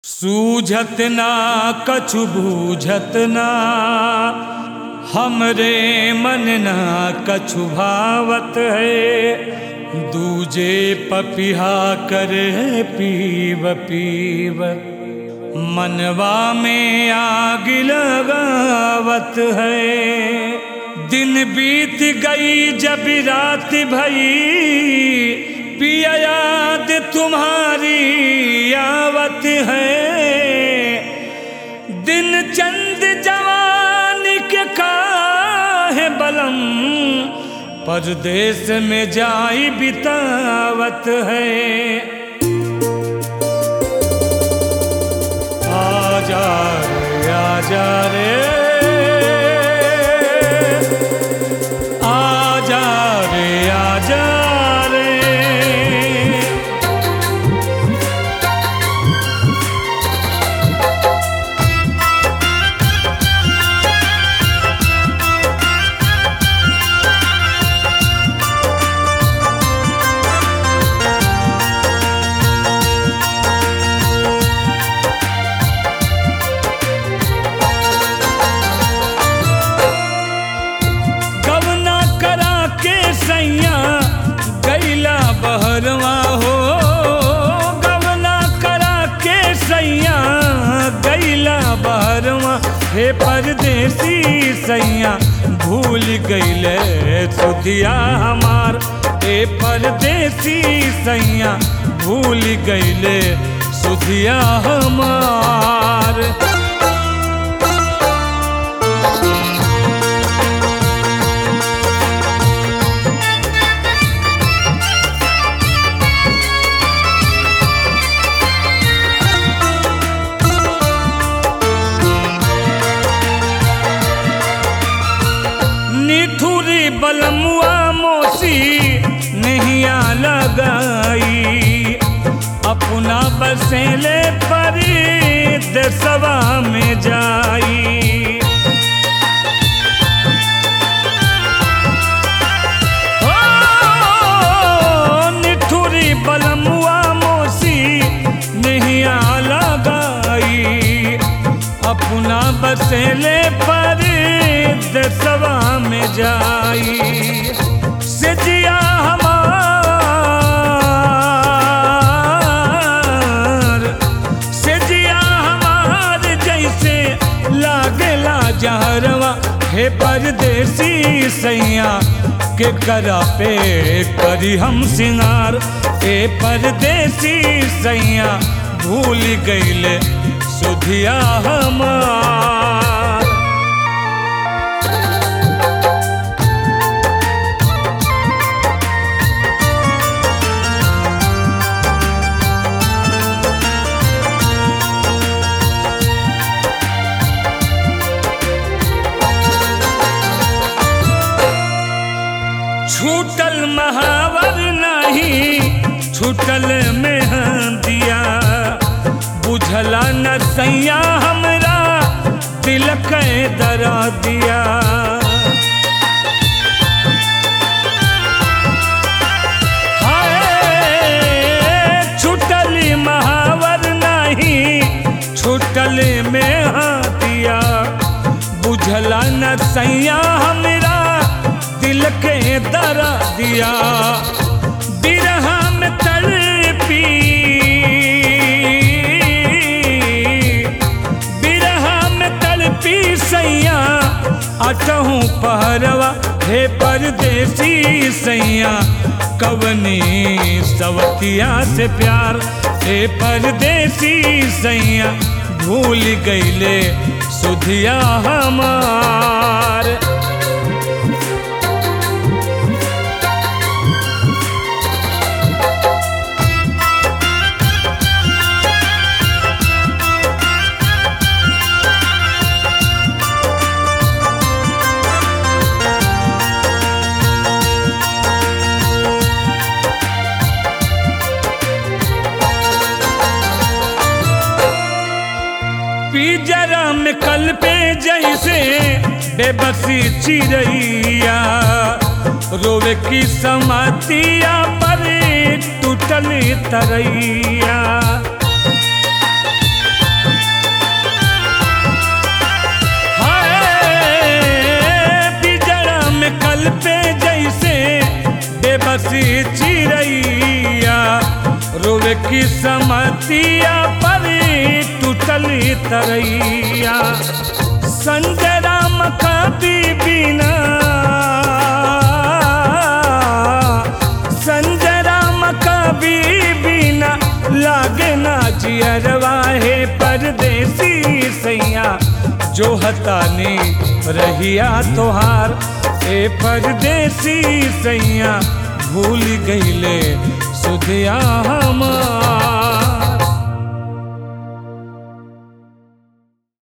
सूझत ना कछु बूझत ना हमरे मन ना कछु भावत है दूजे पपिहा करे पीव पीव मनवा में आग लगावत है दिन बीत गई जब रात भई पिया याद तुम्हारी आवत है दिन चंद जवानी के काहे बलम परदेश में जाई बितावत है आजा रे आजा रे आजा रे आजा रे गवना करा के सैया गैला बहरवा हो गवना करा के सैया गैला बहरवा हे परदेसी सैया भूल गईले सुधिया हमार हे परदेसी सैया भूल गईले सुधिया हमार निठुरी बलमुआ मोसी नहिया लगाई अपना बसेले परी देसवा में जाई ओ, निठुरी बलमुआ मोसी नहिया लगाई अपना बसेले पर दसवा में जाई सिजिया हमार सिजिया हमार जैसे लागला जहरवा हे परदेसी सैया के करा पे करी हम सिंगार हे परदेसी सैया भूल गईले सुधिया हमार छूटल महावर नहीं छूटल में दिया बुझला न सैया हमरा दिल के दरा दिया हाय, छूटल महावर नहीं छूटल में दिया बुझला न सैया हमरा दिल के दरा दिया बिरहा में तड़पी बिरहा में तड़पी सैया अटहूँ पहरवा हे परदेसी सैया कवनी सवतिया से प्यार हे परदेसी सैया भूल गईले सुधिया हमार पिजरा में कल पे जैसे बेबसी चिड़ैया रोवे की समातिया पर टूटल तरैया बेबसी चिरैया रोवे की समतिया पर टूटली तरैया संजय राम कभी बिना संजय राम कभी बिना लागे ना जियरवा है परदेसी सैया जो हतानी रहिया तोहार ए परदेसी सैया भूल गईले सुधिया हमार